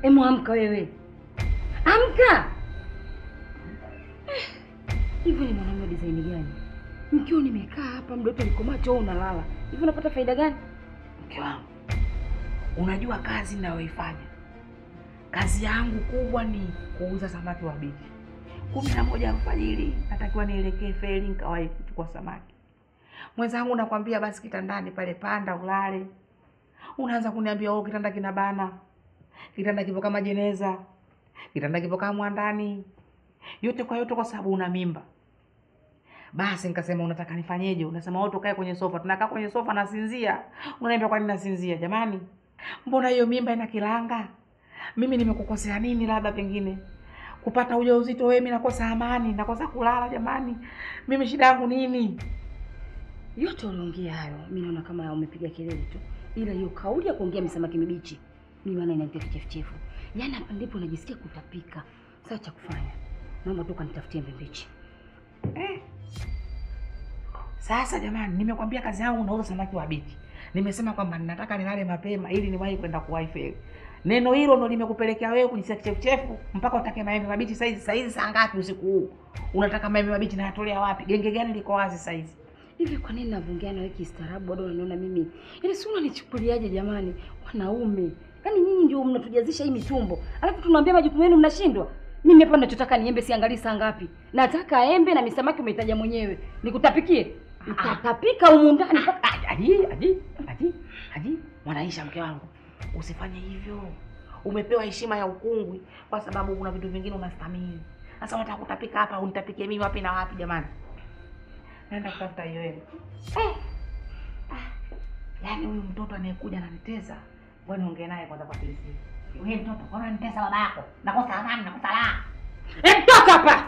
Emu, amka wewe, amka. Eh, Hivi ni mwanaume design gani? Mkiwa nimekaa hapa muda wote niko macho, wewe unalala hivi, unapata faida gani? Mke wangu, unajua kazi ninayoifanya, kazi yangu kubwa ni kuuza samaki wabichi. kumi na moja alfajiri natakiwa nielekee feri nikawahi kuchukua samaki. Mwenzangu nakwambia basi kitandani pale, panda ulale. Unaanza kuniambia oh, kitanda kina bana, kitanda kipo kama jeneza, kitanda kipo kama mwandani. Yote kwa yote kwa sababu una mimba. Basi nikasema unataka nifanyeje? Unasema wewe tukae kwenye sofa. Tunakaa kwenye sofa nasinzia. Unaniambia kwa nini nasinzia? Jamani, mbona hiyo mimba ina kilanga? Mimi nimekukosea nini? Labda pengine kupata ujauzito wewe, mimi nakosa amani, nakosa kulala. Jamani, mimi shida yangu nini? Yote uliongea hayo, mi naona kama umepiga kelele tu, ila hiyo kauli ya kuongea misamaki mibichi mimi maana inanipa kichefuchefu. Yaani hapa ndipo najisikia kutapika. Sasa cha kufanya, naomba tu kanitafutie mbichi. Eh. Sasa jamani, nimekwambia kazi yangu nauza samaki wabichi. Nimesema kwamba ninataka nilale mapema ili niwahi kwenda kuwahi feri. Neno hilo ndo limekupelekea wewe kujisikia kichefuchefu mpaka utake maembe mabichi saizi. Saizi saa ngapi usiku huu? Unataka maembe mabichi nayatolea wapi? Genge gani liko wazi saizi? Hivi kwa nini navongea na wewe kistaarabu bado unaniona mimi? Yaani si unanichukuliaje jamani? Wanaume. Yaani nyinyi ndio mnatujazisha hii mitumbo. Alafu tunaambia majukumu yenu mnashindwa. Mimi hapa ninachotaka ni embe siangalii saa ngapi. Nataka embe na misamaki umeitaja mwenyewe. Nikutapikie. Nitatapika humu ndani mpaka Aji, aji, aji, aji, Mwanaisha mke wangu, usifanye hivyo. Umepewa heshima ya ukungwi kwa sababu kuna vitu vingine unastahimili. Sasa unataka kutapika hapa, unitapikie mimi wapi na wapi jamani? Naenda kutafuta hiyo hela. Eh. Ah. Yaani huyu mtoto anayekuja ananitesa. Ngoja niongee naye kwanza kwa siri. Wewe mtoto, kwa nini unanitesa baba yako? Nakosa amani, nakosa raha. Eh, toka hapa.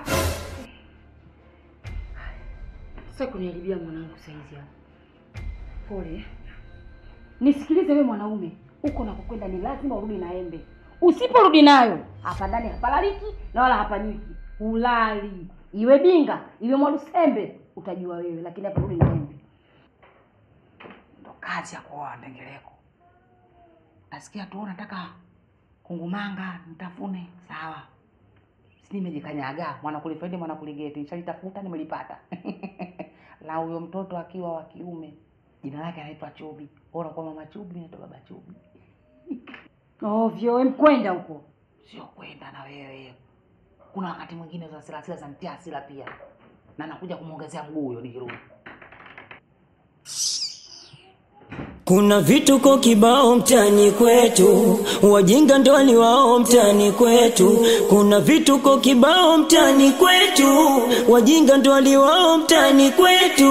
Sasa kuniharibia mwanangu saizi hapa. Pole. Nisikilize wewe mwanaume, huko nakokwenda ni lazima urudi na embe. Usiporudi nayo, hapa ndani hapalaliki na wala hapanywiki. Ulali. Iwe binga, iwe mwalusembe, utajua wewe, lakini hapa rudi na embe. Ndo kazi ya kuoa ndengeleko. Nasikia tu unataka kungumanga nitafune, sawa. Si nimejikanyaga mwana kulifaidi mwana kuligeti, nishalitafuta nimelipata. La huyo mtoto akiwa wa kiume, jina lake anaitwa Chubi. Bora kwa mama Chubi, mimi naitwa baba Chubi. Ovyo, we mkwenda huko. Sio kwenda na wewe. Kuna wakati mwingine za hasira hasira za mtia hasira pia, na nakuja kumwongezea mguu huyo nikirudi. Kuna vituko kibao mtani kwetu, wajinga ndo ni wao mtani kwetu. Kuna vituko kibao mtani kwetu, wajinga ndo ni wao mtani kwetu.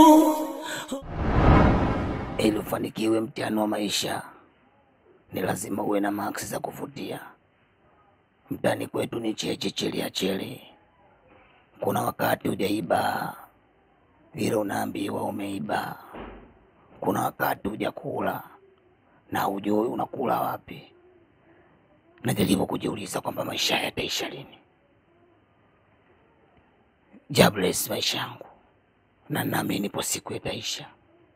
Ili ufanikiwe mtihani wa maisha, ni lazima uwe na maksi za kuvutia. Mtani kwetu ni cheche cheli ya cheli. Kuna wakati hujaiba vile unaambiwa umeiba kuna wakati hujakula na hujui unakula wapi. Najaribu kujiuliza kwamba maisha yataisha lini. Jobless maisha yangu, na naamini ipo siku yataisha.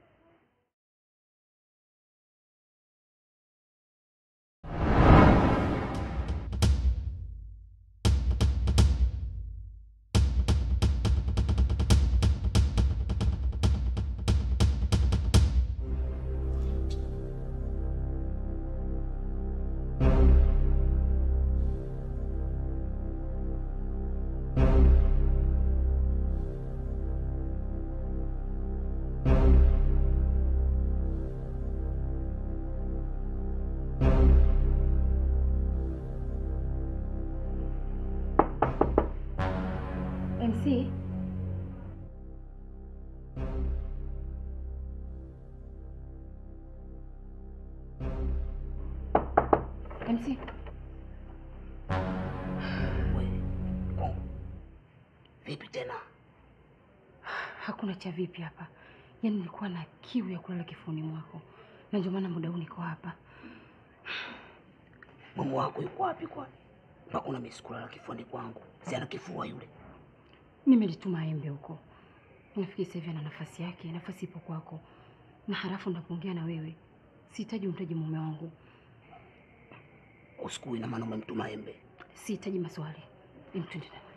MC MC Vipi tena? hakuna cha vipi hapa. Yaani nilikuwa na kiu ya kulala kifuani mwako, na ndio maana muda huu niko hapa. Mume wako yuko wapi kwani? Mpaka una misukula kifuani kwangu. Si ana kifua yule. Nimelituma embe huko, nafikiri sasa hivi ana nafasi yake, nafasi ipo kwako, na halafu ndakuongea na wewe, sihitaji umtaje mume wangu. usiku ina maana umemtuma embe. Sihitaji maswali. Em, twende ndani.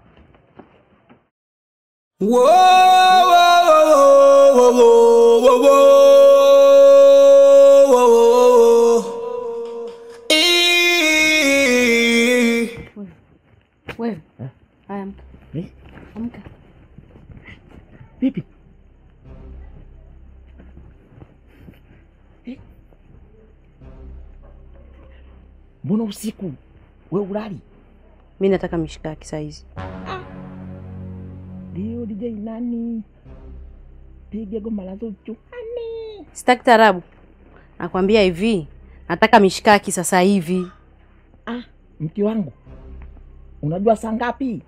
Wewe. Haya, amka. Eh? Amka. Vipi? Eh? Mbona usiku we ulali? Mimi nataka mishikaki saa hizi. Ndio DJ nani? Piga goma la Zuchu. Sitaki tarabu. Nakwambia hivi, nataka mishikaki sasa hivi. Ah, mke wangu, unajua saa ngapi?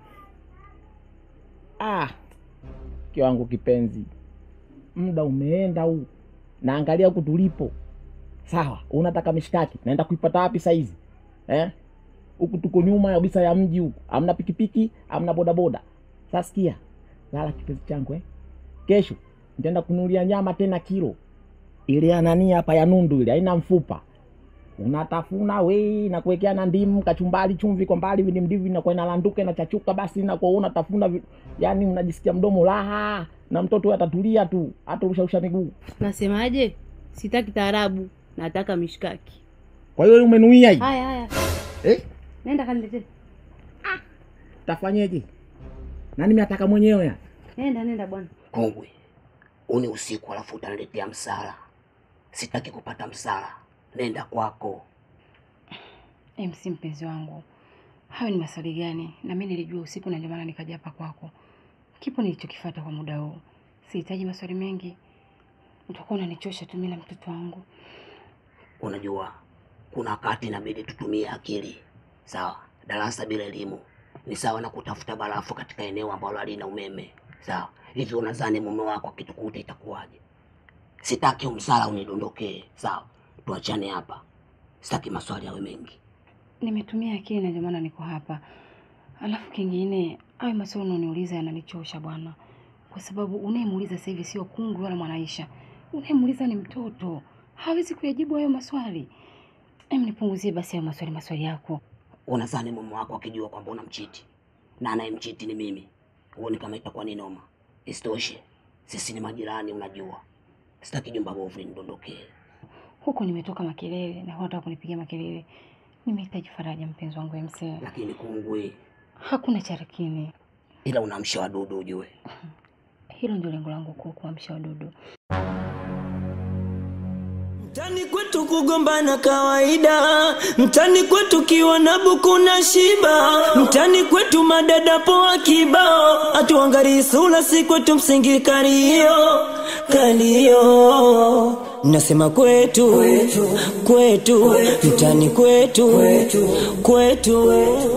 Ah, mke wangu kipenzi, muda umeenda huu, naangalia huku tulipo. Sawa, unataka mishikaki, naenda kuipata wapi saizi eh? Huku tuko nyuma kabisa ya mji huku, hamna pikipiki, hamna bodaboda. Sasa sikia, lala kipenzi changu eh? Kesho nitaenda kununulia nyama tena kilo ile ya nani hapa ya nundu ile, haina mfupa unatafuna we na kuwekea na ndimu kachumbari chumvi kwa mbali vindimdivi inakuwa inalanduka inachachuka basi inakuwa unatafuna vi- yani unajisikia mdomo raha na mtoto huyo atatulia tu atarushausha miguu Nasemaje? Sitaki tarabu, nataka mishikaki. kwa hiyo umenuia hii Haya haya. eh? Nenda kaniletee. tafanyeje na nimeataka mwenyewe ya Nenda nenda bwana. Kongwe, uni usiku alafu utaniletea msala. Sitaki kupata msala, nenda kwako. MC mpenzi wangu, hayo ni maswali gani? Na mimi nilijua usiku na ndio maana nikaja hapa kwako. Kipo nilichokifuata kwa muda huu. Sihitaji maswali mengi. Utakuwa unanichosha tu mimi na mtoto wangu. Unajua, kuna wakati inabidi tutumie akili. Sawa, darasa bila elimu ni sawa na kutafuta barafu katika eneo ambalo halina umeme. Sawa, hivi unadhani mume wako akitukuta itakuwaje? Sitaki umsala unidondokee. Sawa, tuachane hapa, sitaki maswali yawe mengi. Nimetumia akili na ndio maana niko hapa. Alafu kingine, hayo maswali unaniuliza yananichosha bwana, kwa sababu unayemuuliza sasa hivi sio kungwi wala mwanaisha. Unayemuuliza ni mtoto, hawezi kuyajibu hayo maswali. Em, nipunguzie basi hayo maswali maswali yako. Unadhani mume wako akijua kwamba unamchiti na anayemchiti ni mimi, huoni kama itakuwa ni noma? Isitoshe sisi ni majirani, unajua. Sitaki jumba bovu linidondokee. Huku nimetoka makelele na wanataka kunipigia makelele. Nimehitaji faraja, mpenzi wangu MC. Lakini kungwi, Hakuna cha lakini, ila unamsha wadudu ujue. hilo ndio lengo langu kuu, kuamsha wadudu. Mtani kwetu kugombana kawaida, mtani kwetu kiwa na buku na shiba, mtani kwetu madada poa kibao, atuangarii sura si kwetu msingi kalio kalio, nasema kwetu kwetu, mtani kwetu kwetu.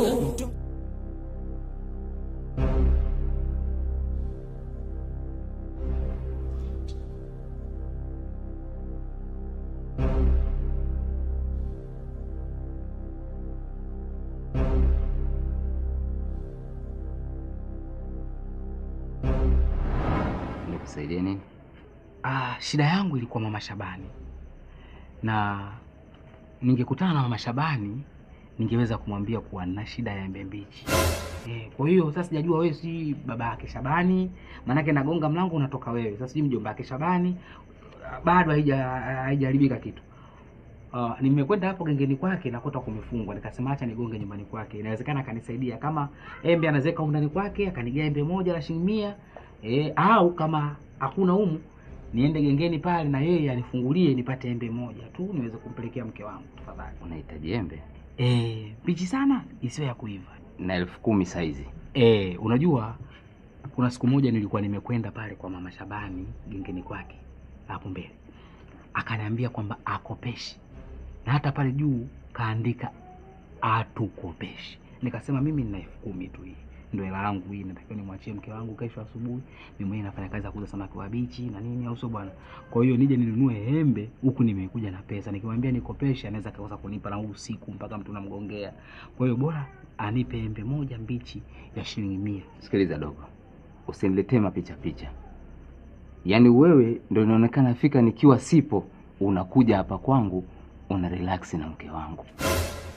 Nikusaidie nini? ah, shida yangu ilikuwa mama Shabani na ningekutana na mama Shabani ningeweza kumwambia kuwa nina shida ya embe mbichi eh, kwa hiyo sasa sijajua wewe si baba yake Shabani maanake nagonga mlango unatoka wewe sasa sijui mjomba yake Shabani bado haija haijaharibika kitu Uh, nimekwenda hapo gengeni kwake nakuta kumefungwa, nikasema acha nigonge nyumbani kwake, inawezekana akanisaidia. Kama embe anawezeka humu ndani kwake akanigia embe moja la shilingi mia eh, au kama hakuna humu niende gengeni pale na yeye anifungulie nipate embe moja tu niweze kumpelekea mke wangu tafadhali. Unahitaji embe Eh, mbichi sana isiyo ya kuiva. na elfu kumi saizi. Eh, unajua kuna siku moja nilikuwa nimekwenda pale kwa mama Shabani gengeni kwake hapo mbele, akaniambia kwamba akopeshi na hata pale juu kaandika atukopeshi. Nikasema mimi nina elfu kumi tu, hii ndio hela yangu hii, natakiwa nimwachie mke wangu kesho asubuhi. Mimi mwenyewe nafanya kazi ya kuuza samaki wabichi na nini, au sio bwana? Kwa hiyo nije ninunue embe huku nimekuja na pesa, nikimwambia nikopeshe anaweza kakosa kunipa na huu usiku mpaka mtu namgongea. Kwa hiyo bora anipe embe moja mbichi ya shilingi mia. Sikiliza dogo, usiniletee mapicha picha. Yaani wewe ndo inaonekana fika nikiwa sipo, unakuja hapa kwangu una relax na mke wangu.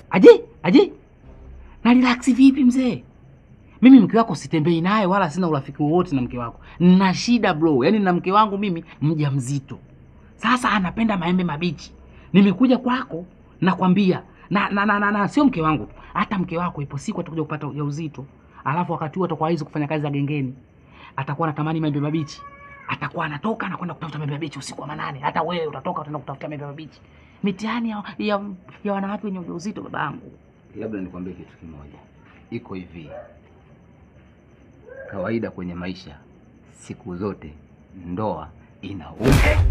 Aje aje, na relax vipi mzee? Mimi mke wako sitembei naye wala sina urafiki wowote na mke wako. Nina shida bro, yaani na mke wangu mimi mjamzito. Sasa anapenda maembe mabichi. Nimekuja kwako nakwambia na, na, na, na, na sio mke wangu tu, hata mke wako ipo siku atakuja kupata ujauzito, alafu wakati huo atakuwa hawezi kufanya kazi za gengeni, atakuwa anatamani maembe mabichi, atakuwa anatoka anakwenda kutafuta maembe mabichi usiku wa manane. Hata wewe utatoka utaenda kutafuta maembe mabichi. Mitihani ya, ya, ya wanawake wenye ujauzito, babangu. Labda nikwambie kitu kimoja, iko hivi kawaida kwenye maisha, siku zote ndoa inauma.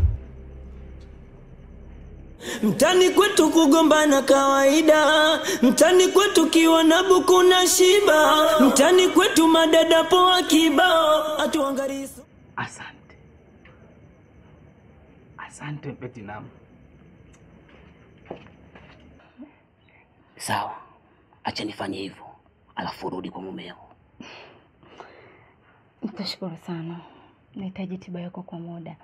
Mtani kwetu kugombana kawaida, mtani kwetu kiwa na buku na shiba, mtani kwetu madada poa kibao, atuangalie Asante, asante Platinum. Sawa, acha nifanye hivyo, alafu rudi kwa mumeo. Nitashukuru sana, nahitaji tiba yako kwa muda.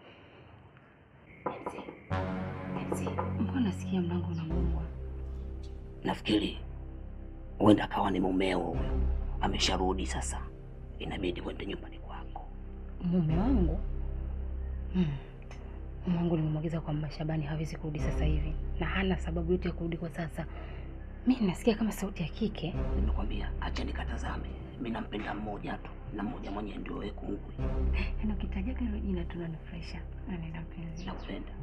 Mbona nasikia mlango unagongwa? Nafikiri huenda akawa ni mumeo huyo, amesharudi sasa, inabidi uende nyumbani kwako. Mume wangu hmm. Mume wangu nimemwagiza kwamba Shabani hawezi kurudi sasa hivi na hana sababu yote ya kurudi kwa sasa. Mi nasikia kama sauti ya kike. Nimekwambia acha nikatazame, mi nampenda mmoja tu na mmoja mwenye ndio wewe kungwi. Yaani ukitajaga hilo jina tunanifurahisha. Nenda mpenzi. Nakupenda.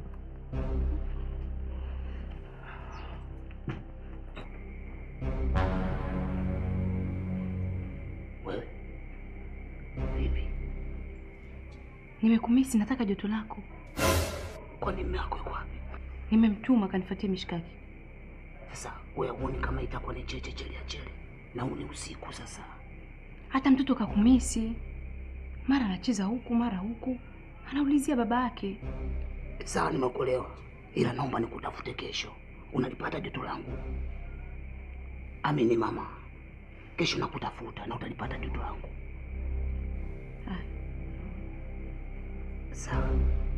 Wewe vipi? Nimekumisi, nataka joto lako. Kwani mume wako yuko wapi? Nimemtuma kanifuatie mishikaki. Sasa wewe huoni kama itakuwa ni cheche chele ya chele, na huu ni usiku sasa. Hata mtoto kakumisi, mara anacheza huku mara huku, anaulizia baba yake. Sawa, nimekuelewa, ila naomba nikutafute kesho. Unalipata joto langu? Amini mama, kesho nakutafuta na utalipata joto langu. Ah. Sawa.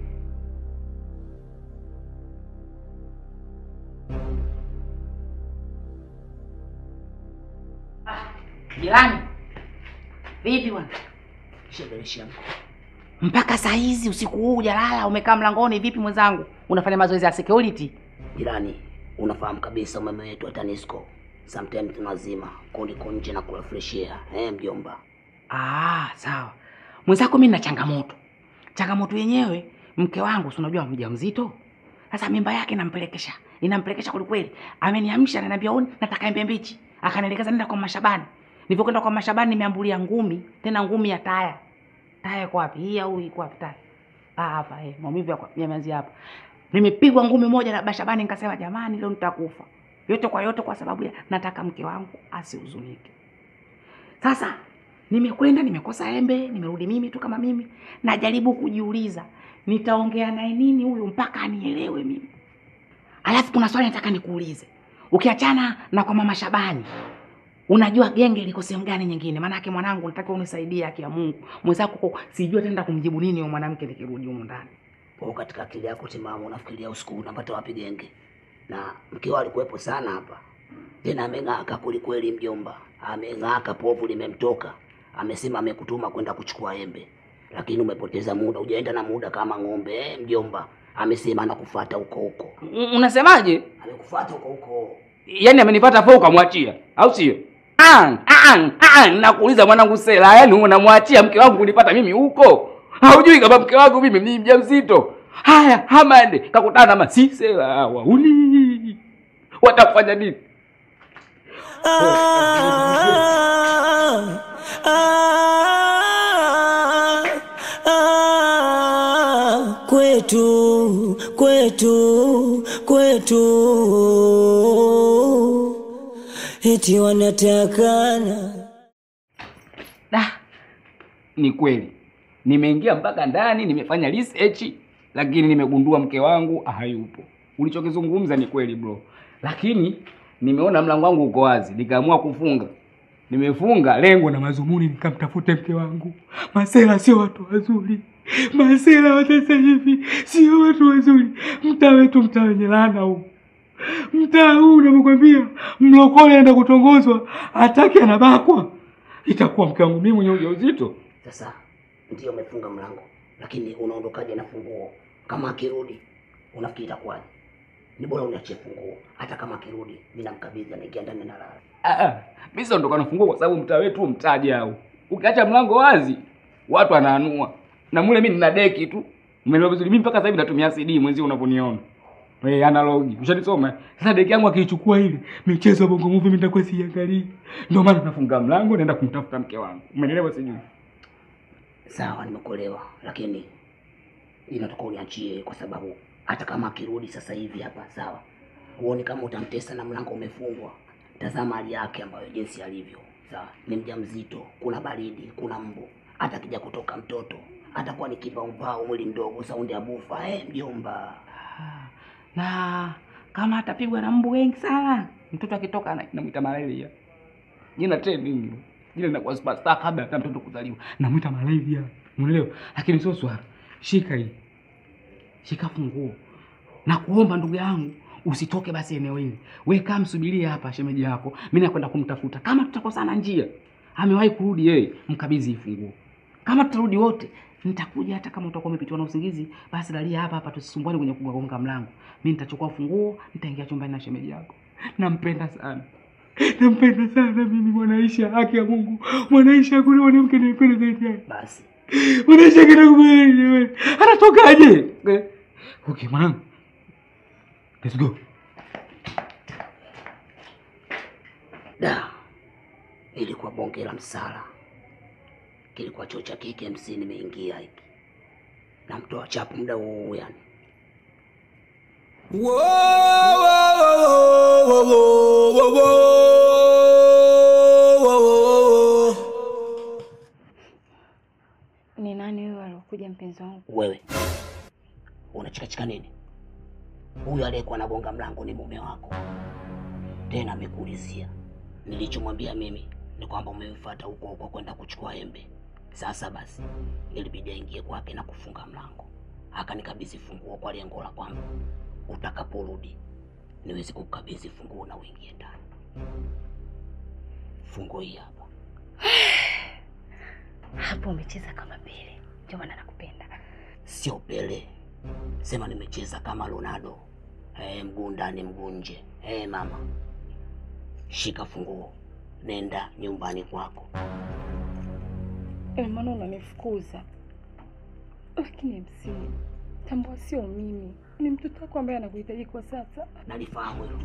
Jirani, vipi bwana? Shebereshi mko Mpaka saa hizi usiku huu hujalala, umekaa mlangoni vipi mwenzangu? Unafanya mazoezi ya security? jirani, unafahamu kabisa umeme wetu wa TANESCO sometimes tunazima kuliko nje na kula fresh air. Eh, mjomba, Ah, sawa. Mwenzako mimi nina changamoto. Changamoto yenyewe mke wangu si unajua mjamzito. Sasa mimba yake nampelekesha. Inampelekesha kweli kweli. Ameniamsha ananiambia oni nataka embe mbichi. Akanielekeza nenda kwa Mashabani. Nilipokwenda kwa Mashabani nimeambulia ngumi, tena ngumi ya taya. Taya iko wapi? Hii au iko wapi taya? Ah, hapa eh, maumivu yako yameanzia hapa. Nimepigwa ngumi moja na Bashabani nikasema jamani leo nitakufa. Yote kwa yote kwa sababu ya nataka mke wangu asihuzunike. Sasa nimekwenda nimekosa embe, nimerudi mimi tu kama mimi, najaribu kujiuliza nitaongea naye nini huyu mpaka anielewe mimi. Alafu kuna swali nataka nikuulize, ukiachana na kwa mama Shabani, unajua genge liko sehemu gani nyingine? Maanake mwanangu, nataka unisaidie, haki ya Mungu. Mwenzako huko sijui ataenda kumjibu nini huyo mwanamke nikirudi humu ndani. kwa katika akili yako timamu unafikiria usiku unapata wapi genge? Na mkeo alikuwepo sana hapa, tena ameng'aka kwelikweli, mjomba, ameng'aka, povu limemtoka. Amesema amekutuma kwenda kuchukua embe, lakini umepoteza muda, hujaenda na muda kama ng'ombe eh, mjomba. Amesema anakufuata huko huko, U- Unasemaje? amekufuata huko huko. Yaani amenipata fo ukamwachia, au sio? Ang, ang, ang, nakuuliza mwanangu Sela, yaani unamwachia mke wangu kunipata mimi huko? Haujui kama mke wangu mimi ni mjamzito? Haya, Hamande kakutana na masisela wauni, watafanya nini? Ah, ah, ah, kwetu kwetu kwetu eti wanatakana Da, ni kweli nimeingia mpaka ndani, nimefanya research, lakini nimegundua mke wangu hayupo. Ulichokizungumza ni kweli bro, lakini nimeona mlango wangu uko wazi, nikaamua kufunga. Nimefunga lengo na mazumuni, nikamtafute mke wangu. Masela sio watu wazuri, Masela wa sasa hivi sio watu wazuri. Mtaa wetu mtaa wenye laana huu, mtaa huu unavyokwambia, mlokole anaenda kutongozwa, hataki anabakwa, itakuwa mke wangu mimi mwenye ujauzito. Sasa ndio umefunga mlango, lakini unaondokaje na funguo? Kama akirudi unafikiri itakuwaje? Ni bora uniachie funguo, hata kama akirudi mimi namkabidhi, anaingia ndani na lala. Ah, ah, mimi sitaondoka na funguo kwa sababu mtaa wetu mtaji au. Ukiacha mlango wazi, watu wanaanua. Na mule mimi nina deki tu. Umeelewa vizuri? Mimi mpaka sasa hivi natumia CD mwenzio unavyoniona. Eh, analogi. Ushanisoma? Sasa deki yangu akiichukua ile, michezo ya Bongo Movie mimi nitakuwa siangalii. Ndio maana nafunga mlango naenda kumtafuta mke wangu. Umeelewa sijui? Sawa, nimekuelewa, lakini inatoka uniachie, kwa sababu hata kama akirudi sasa hivi hapa, sawa, huoni kama utamtesa na mlango umefungwa. Tazama hali yake ambayo jinsi alivyo, sawa, ni mjamzito, kuna baridi, kuna mbu, hata akija kutoka mtoto atakuwa ni kipaumbao, mwili mdogo, saundi ya bufa. Eh, mjomba, Ah, Na kama atapigwa na mbu wengi sana, mtoto akitoka ana- namwita malaria. Jina trending. Jina linakuwa superstar kabla hata mtoto kuzaliwa. Namwita malaria. Unaelewa? Lakini sio swala. Shika hii. Shika funguo. Na kuomba ndugu yangu usitoke basi eneo hili. Wewe kama msubirie hapa shemeji yako. Mimi nakwenda kumtafuta. Kama tutakosana njia, amewahi kurudi yeye, mkabidhi hii funguo. Kama tutarudi wote, nitakuja hata kama utakuwa umepitiwa na usingizi, basi lalia hapa hapa tusisumbuane kwenye kugonga mlango. Mimi nitachukua funguo, nitaingia chumbani na shemeji yako. Nampenda sana. Nampenda sana mimi Mwanaisha, haki ya Mungu. Mwanaisha, hakuna mwanamke nampenda zaidi yake. basi Mwanaisha kinakubali jamani. Anatokaje? Eh, Okay, mwanangu. Let's go. da, ilikuwa bonge la msala, kilikuwa choo cha KKMC, nimeingia hiki namtoa chapu muda huu yani Ni nani huyo aliokuja mpenzi wangu? Wewe unachikachika nini? Huyu aliyekuwa anagonga mlango ni mume wako, tena amekuulizia. Nilichomwambia mimi ni kwamba umemfuata huko huko kwenda kuchukua embe. Sasa basi, ilibidi aingie kwake na kufunga mlango, akanikabidhi funguo kwa lengo la kwamba utakaporudi niwezi kukabidhi funguo na uingie ndani. Funguo hii hapa. Hapo umecheza kama Pele, ndio maana nakupenda. Sio Pele, sema nimecheza kama Ronaldo. Eh, mguu ndani mguu nje. Eh, mama, shika funguo, nenda nyumbani kwako. Ina maana unanifukuza? Lakini MC, tambua sio mimi, ni mtoto wako ambaye anakuhitaji kwa sasa. Nalifahamu hilo.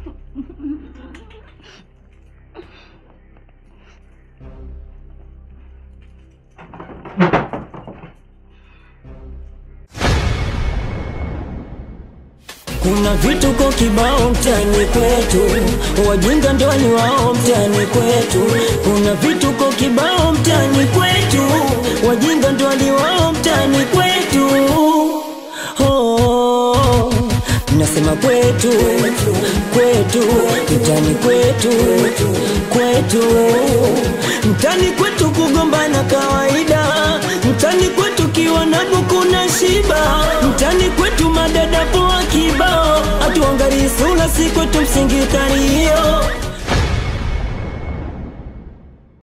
Kuna vituko kibao mtaani kwetu, wajinga ndio ni wao mtaani kwetu. Kuna vituko kibao mtaani kwetu, wajinga ndio ni wao mtaani kwetu. Oh, nasema kwetu, kwetu, mtaani kwetu, kwetu, mtaani kwetu kugombana kawaida, mtaani kwetu kiwa na buku na shiba, mtaani kwetu madada poa kibao, hatuangalii sura, si kwetu msingi tario